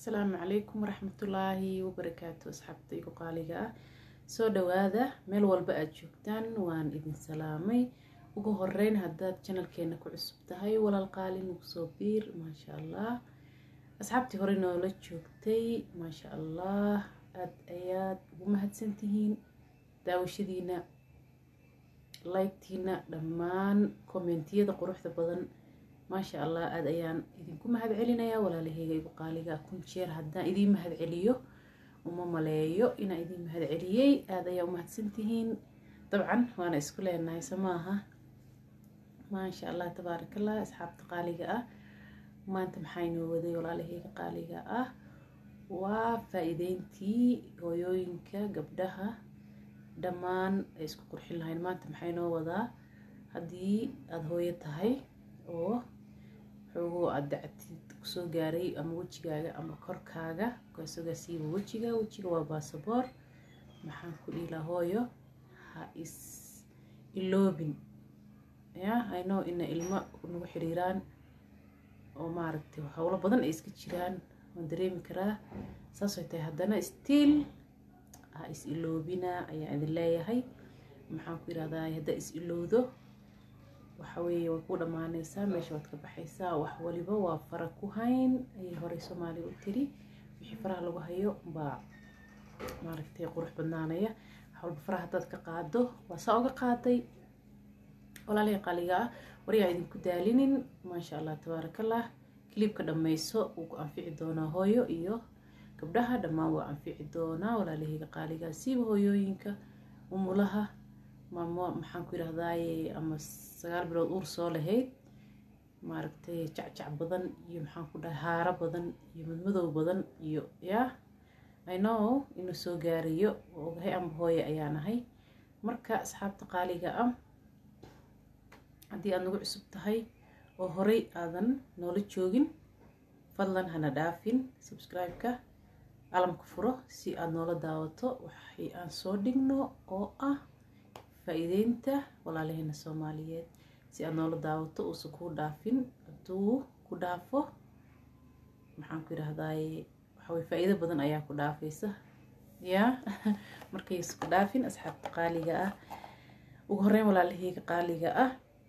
asalaamu calaykum waraxmatullaahi wabarakaatu asxaabta igu qaaliga ah soo dhawaada meel walba aada joogtaan waan idin salaamay ugu horeyn haddaad janalkeena ku cusub tahay walaal qaali nagu soo biir maasha allah asxaabtii hore noola joogtay maasha allah aada ayaad ugu mahadsantihiin daawashadiina laygtiina dhammaan kommentiyada quruxda badan maasha allah aada ayaan idinku mahad celinayaa walaalaheyga igu qaaliga kun jeer haddaan idiin mahad celiyo uma maleeyo inaan idiin mahad celiyey aada ayaa umahadsantihiin dabcan waana isku leenahay so maaha maasha allah tabaarakallah asxaabta qaaliga ah maanta maxaa inoo waday walaalaheyga qaaliga ah waa faa-iideyntii hooyooyinka gabdhaha dhammaan ay isku qurxin lahayn maanta maxaa inoo wadaa haddii aada hooyo tahay oo xoogoo aada dacatid kusoo gaaray ama wejigaaga ama korkaaga kasogaasiiba wejiga wejiga waa baasaboor maxaan ku dhiilaa hooyo ha is iloobin ya ino ina ilmo nagu xiriiraan oo maaragtay howlo badan ay iska jiraan waan dareemi karaa saasay tahay haddana stiil ha is iloobina ayaan idin leeyahay maxaan ku yirahdaa haddaa is ilowdo waxa weeye way ku dhammaanaysaa meesha waad ka baxaysaa wax waliba waa fara ku hayn ayay horey soomaaliya u tiri wixii faraha lagu hayo baa maaragtay qurux badnaanaya wax walba faraha haddaad ka qaado waa saa uga qaaday walaalahay qaaliga ah waryaa idinku daalinin maasha allah tabaarakallah kiliibka dhammayso wuu ku anfici doonaa hooyo iyo gabdhaha dhammaan waa anfici doonaa walaalahayga qaaligaa siiba hooyooyinka umulaha maamo maxaan ku yidhahdaaye ama sagaal bilood uur soo lahayd maaragtay jacjac badan iyo maxaan ku dhahay haaro badan iyo madmadow badan iyo yaa i know inuu soo gaarayo ogahay amba hooye ayaan ahay marka asxaabta qaaliga ah haddii aada nagu cusub tahay oo horey aadan noola joogin fadlan hana dhaafin subscribe-ka alamka furo si aada noola daawato waxay aan soo dhigno oo ah faa-iideynta walaalaheena soomaaliyeed si aada noola daawato uusan kuu dhaafin hadduu ku dhaafo maxaan ku yidhahdaaye waxawey faa-iido badan ayaa ku dhaafaysa yaa markaysa ku dhaafin asxaabta qaaliga ah ugu horeyn walaalaheyga qaaliga ah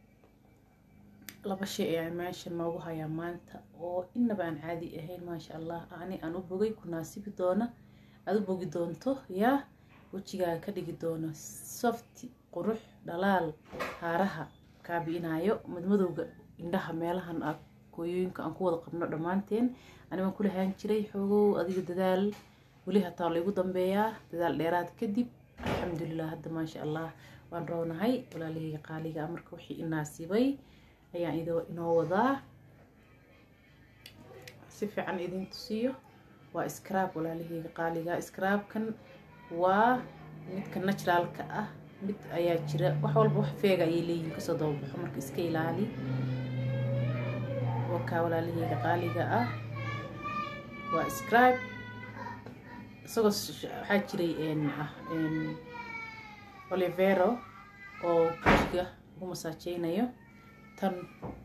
laba shay ayaa meesha noogu hayaa maanta oo inaba aan caadi ahayn maasha allah ani aan u bogay ku naasibi doona aada u bogi doonto yaa wejigaaga ka dhigi doono softi qurux dhalaal haaraha kaabi-inaayo madmadowga indhaha meelahan a kooyooyinka aan ku wada qabno dhammaanteen anibaan kulahaan jiray xoogow adiga dadaal weli hataa laygu dambeeyaa dadaal dheeraad kadib alxamdulilah hadda maasha allah waan roonahay walaalaheyga qaaliga marka wixii inaasibay ayaan idoo inoo wadaa si fiican idin tusiyo waa scrab walaalaheyga qaaliga scrabkan waa midka naturaalka ah mid ayaa jira wax walba wax feega ayay leeyihin kasoo dababaxo marka iska ilaali wakaa walaalaheyga qaaliga ah waa scrab isagoo waxaa jiray olivero oo kujiga ugu masaajeynayo tan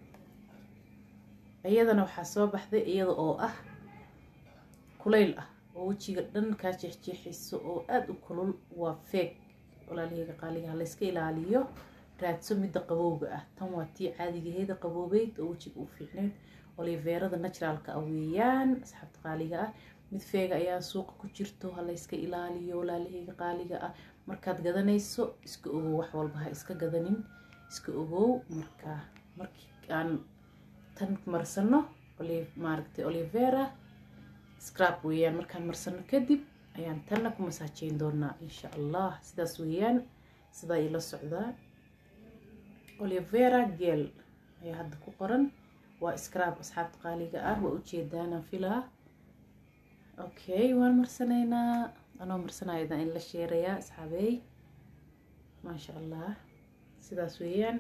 iyadana waxaa soo baxday iyada oo ah kulayl ah oo wejiga dhan kaa jeexjeexayso oo aada u kulul waa feeg walaalaheyga qaaligaha layska ilaaliyo raadso midda qabowga ah tan waa tii caadigaheeda qaboobeyd oo wejiga u fiicneyd oliveerada naturaalka ah weeyaan asxaabta qaaliga ah mid feega ayaa suuqa ku jirto ha layska ilaaliyo walaalaheyga qaaliga ah markaad gadanayso iska ogow wax walba ha iska gadanin iska ogow marka markii aan tan marsano maaragtay olivera scrab weeyaan markaan marsano kadib ayaan tanna ku masaajeyn doonaa insha allah sidaas weeyaan sidaa ila socdaa olivera gel ayaa hadda ku qoran waa scrab asxaabta qaaliga ah waa ujeedaanaan filaa okay waan marsanaynaa anoo marsanaydan in la sheerayaa asxaabey maasha allah sidaas weeyaan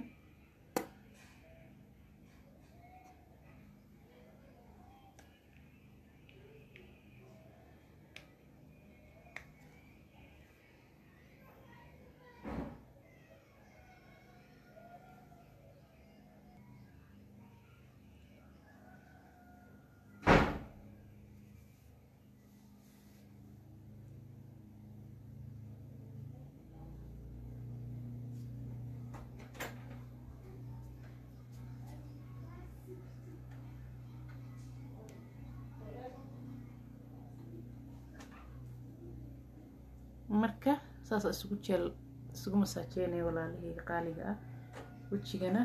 marka saasa isugu jeel isugu masaajeynaya walaalahayga qaaliga ah wejigana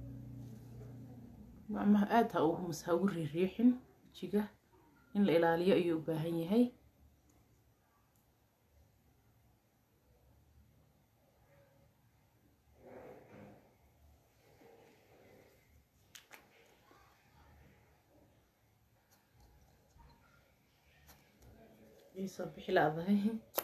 gacmaha aada ha ugu ha ugu riiriixin wejiga in la ilaaliyo ayuu u baahan yahay iisoo bixi la-dahay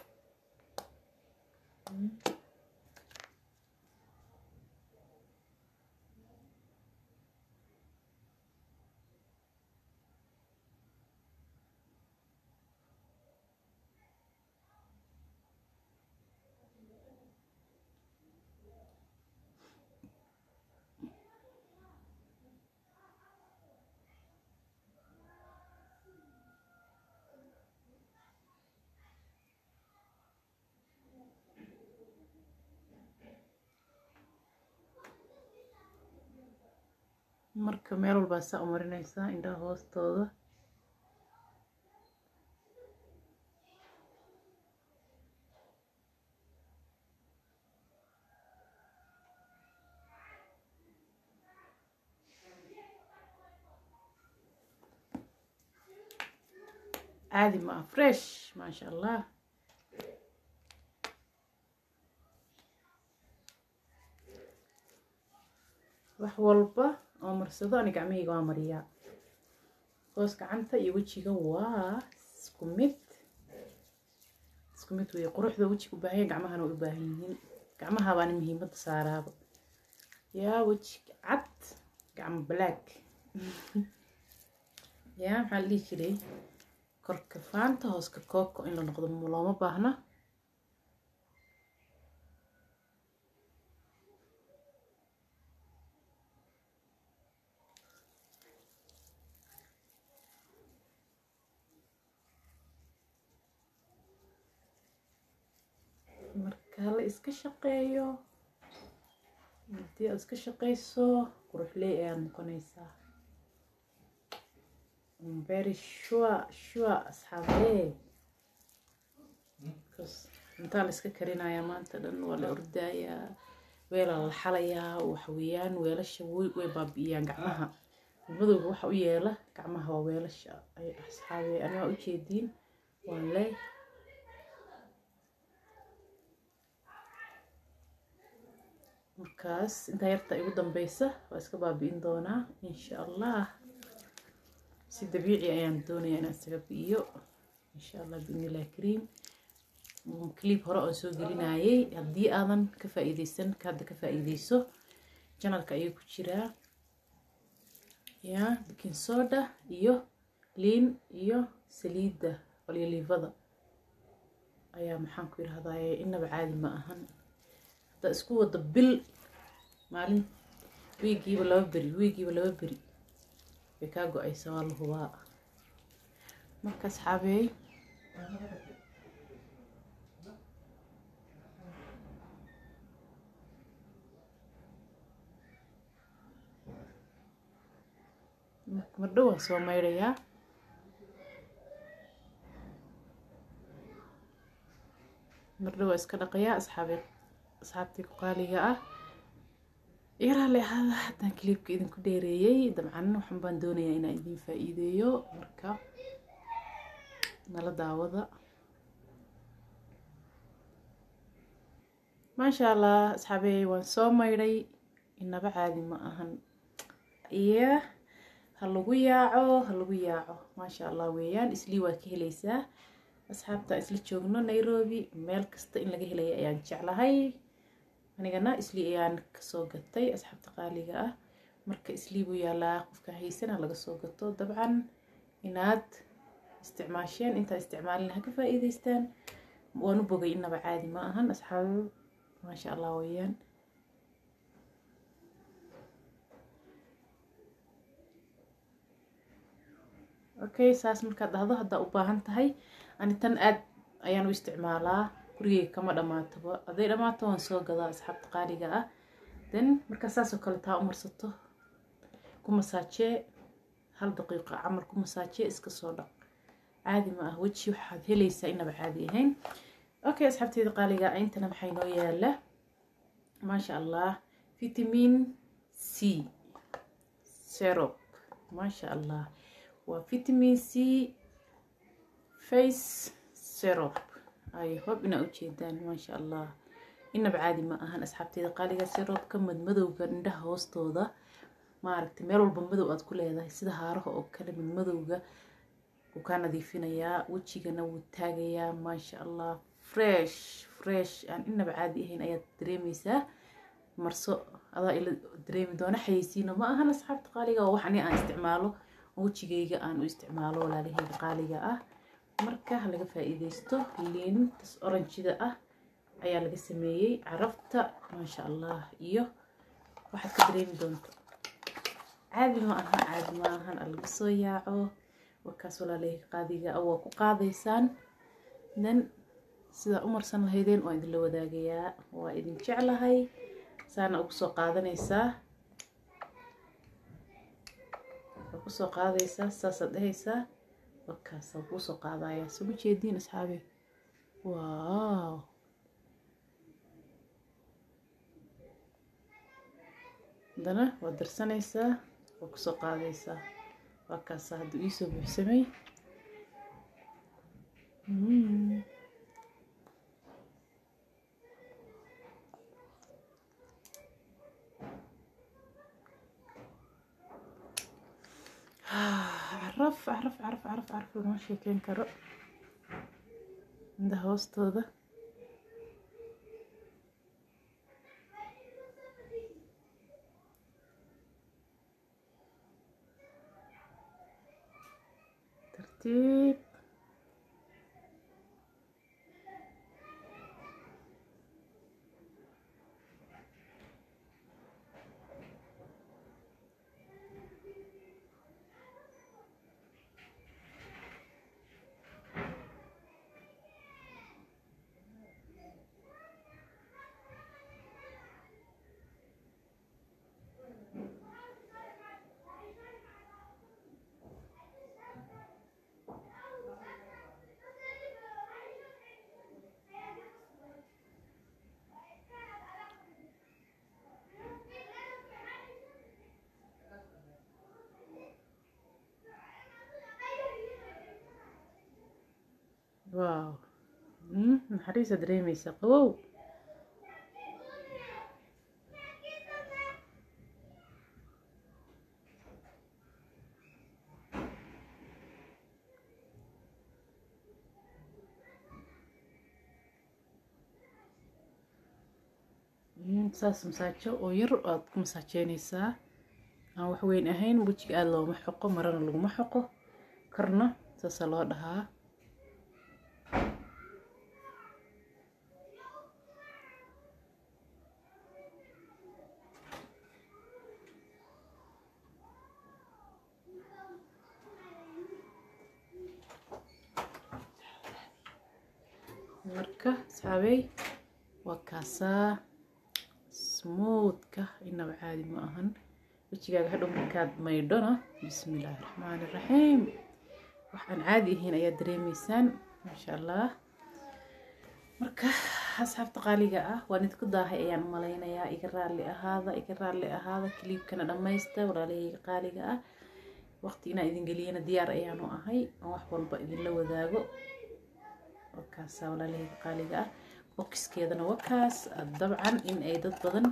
marka meel walbaa saa u marinaysaa indhaha hoostooda caadi ma ah fresh maasha allah wax walba oo marsado ani gacmahayga waa mariyaa hoos gacanta iyo wejiga waa isku mid isku mid weeye quruxda wejiga u baahan yahay gacmahana way u baahan yihiin gacmaha baana muhiimadda saaraaba yaa weji cad gacmo black yaa maxaa la dhihi jiray korka faanta hooska kooko in la noqdo looma baahna marka la iska shaqeeyo haddii aad iska shaqeyso quruxley ayaad noqonaysaa very sure sure asxaabee cuntaa la iska karinayaa maanta dhan waa la ordayaa weelaa la xalayaa waxweeyaan weelasha way baabi'iyaan gacmaha madowga waxa u yeela gacmaha waa weelasha ay asxaabee anigaa ujeediin waan leh markaas intaa yarta igu dambeysa waa iska baabi'in doonaa insha allah si dabiici ayaan doonayaa inaan isaga bi'iyo insha allah biidnillahi kariim clip hore oon soo gelinayay haddii aadan ka faa'iideysan ka hadda ka faa'iideyso janalka ayuu ku jiraa ya baking soda iyo liin iyo saliidda olyolivada ayaa maxaan ku yidhahdaye inaba caadi ma ahan haddaa isku wada bil maalin wiigiiba laba beri wiigiiba laba beri bay kaa go-aysa waa la hubaa marka asxaabeey mardho waan soo maydhayaa mardho waa iska dhaqayaa asxaabe asxaabtii ku qaaliga ah yaraale ahaada haddaan kiliibka idinku dheereeyey dabcan waxan baan doonayaa inaan idin faa-iideeyo marka nala daawada maasha allah asxaabey waan soo maydhay inaba caadi ma ahan iyo ha lagu yaaco ha lagu yaaco maasha allah weeyaan islii waa ka helaysaa asxaabta isla joogno nairobi meel kasta in laga helaya ayaan jeclahay anigana islii ayaan kasoo gatay asxaabta qaaliga ah marka islii buu yaalaa qofka haysana laga soo gato dabcan inaad isticmaasheen intaa isticmaalin ha ka faa-iideystaan waan u bogay inaba caadi ma ahan asxaabo maasha allah weeyaan okay saas markaad dhahdo haddaa u baahan tahay ani tan aad ayaan u isticmaalaa gurigeyga kama dhamaatoba hadday dhamaato waan soo gadaa asxaabta qaaliga ah then markaa saasoo kale taa u marsato ku masaajee hal daqiiqo camal ku masaajee iska soo dhaq caadi ma ah weji waxaad helaysaa inaba caadi ahayn okay asxaabteeda qaaliga intana maxay noo yaala maasha allah vitamin c syrup maasha allah waa vitamin c face syrup ay hob inaa ujeedaan maasha allah inaba caadi ma ahan asxaabteeda qaaliga syrupka madmadowga indhaha hoostooda maaragtay meel walba madow aad ku leedahay sida haaraha oo kale madmadowga wuu kaa nadiifinayaa wejigana wuu taagayaa maasha allah fresh fresh aan inaba caadi ahayn ayaad dareemeysaa marso adaa ila dareemi doona xayeysiina ma ahan asxaabta qaaliga oo wax ani aan isticmaalo wejigayga aan u isticmaalo walaalahayga qaaliga ah marka laga faa-iideysto liintas oranjida ah ayaa laga sameeyey carafta maasha allah iyo waxaad ka dareemi doonto caadi ma aha caadi ma ahan alaga soo yaaco warkaas walaalahayga qaadiga ah waa ku qaadaysaan dan sidaa u marsan lahaydeen waa idinla wadaagayaa waa idin jeclahay saana ugu soo qaadanaysaa waa kusoo qaadaysaa saasaad dhehaysaa warkaasa kuu soo qaadayaa soo ma jeediin asxaabe waaw haddana waad darsanaysaa waa kusoo qaadaysaa warkaasa hadduu iisoo buuxsamay caraf caraf caraf caraf caraf lama sheekeyn karo inda hoostooda tartiib waaw naxariisa dareemeysa qawow saas masaajo oo yar aad ku masaajeyneysaa aan wax weyn ahayn wejiga aada looma xoqo marana laguma xoqo karna saasaa loo dhahaa marka asxaabey waa kaasaa smoothka inaba caadi ma ahan wejigaaga hadhow markaad maydhona bismillaahi raxmaani raxiim waxaan caadi ahayn ayaad dareemeysaan maasha allah marka asxaabta qaaliga ah waan idinku daahay ayaan u malaynayaa iga raalli ahaada iga raalli ahaada kaliibkana dhammaysta walaalahayga qaaliga ah waqti inaan idin geliyana diyaar ayaanu ahay oo wax walba idinla wadaago wakaasa walaalahayga qaaliga ah bokiskeedana wakaas dabcan in ay dad badan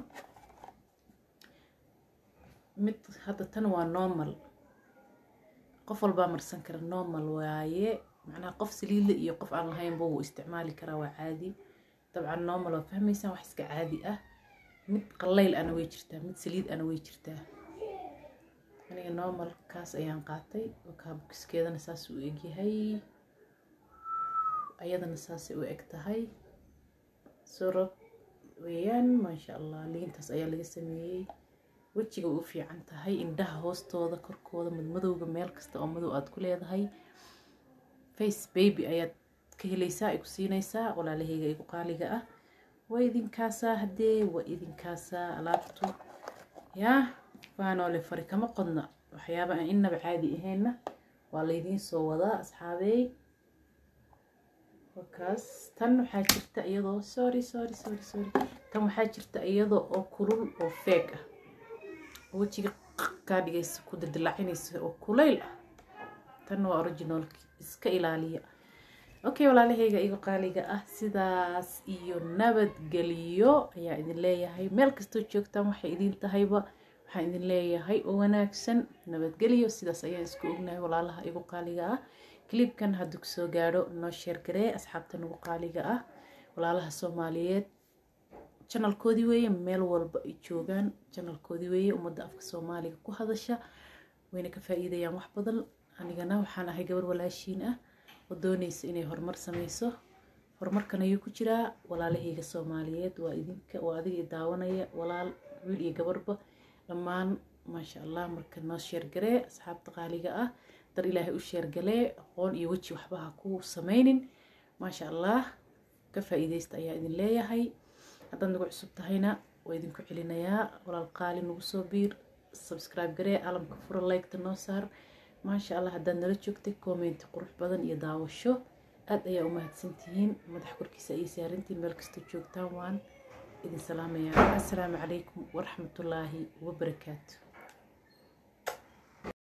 mid hadda tan waa normal qof walbaa marsan kara normal waaye macnaha qof saliidla iyo qof aan lahaynba wuu isticmaali karaa waa caadi dabcan normal waa fahmaysaan wax iska caadi ah mid qallayl ana way jirtaa mid saliid ana way jirtaa aniga normalkaas ayaan qaatay wakaa bokiskeedana saas u egyahay ayadana saasay u eg tahay surab weeyaan maasha allah liintaas ayaa laga sameeyey wejiga u fiican tahay indhaha hoostooda korkooda madmadowga meel kasta oo madow aad ku leedahay face baby ayaad ka helaysaa ay ku siinaysaa walaalahayga igu qaaliga ah waa idinkaasaa haddee waa idinkaasaa alaabtu yaa faanoole fari kama qodna waxyaaba aan inaba caadi aheenna waa laydiin soo wadaa asxaabeey wakaas tan waxaa jirta iyadoo sorry sorry sorry sorry tan waxaa jirta iyadoo oo kulul oo feeg ah wejiga kaa dhigaysa ku dildilaacinaysa oo kulayl ah tan waa originalki iska ilaaliya okay walaalahayga igu qaaliga ah sidaas iyo nabadgeliyo ayaa idin leeyahay meel kastoo joogtaan waxay idin tahayba waxaan idin leeyahay oo wanaagsan nabadgeliyo sidaas ayaan isku ognahay walaalaha igu qaaliga ah clibkan hadduu kusoo gaadho noo sheergaree asxaabta nagu qaaliga ah walaalaha soomaaliyeed janalkoodii weeye meel walba ay joogaan janalkoodii weeye ummadda afka soomaaliga ku hadasha wayna ka faa-iidayaan wax badan anigana waxaan ahay gabar walaashiin ah oo doonaysa inay horumar sameyso horumarkan ayuu ku jiraa walaalahayga soomaaliyeed waa idinka waa adiga daawanaya walaal wiil iyo gabarba dhammaan maasha allah marka noo sheergaree asxaabta qaaliga ah dar ilaahay u sheergalee aqoon iyo weji waxba ha ku sameynin maasha allah ka faa-iideysta ayaa idin leeyahay haddaad nagu cusub tahayna waa idinku celinayaa walaal qaali nagu soo biir subscribe garee alamka fura liketa noo saar maasha allah haddaad nala joogtay commenti qurux badan iyo daawasho aada ayaa u mahadsantihiin madax korkiisa ayay saarantiin meel kastoo joogtaan waan idin salaamayaa assalaamu calaykum waraxmatullaahi wabarakaatu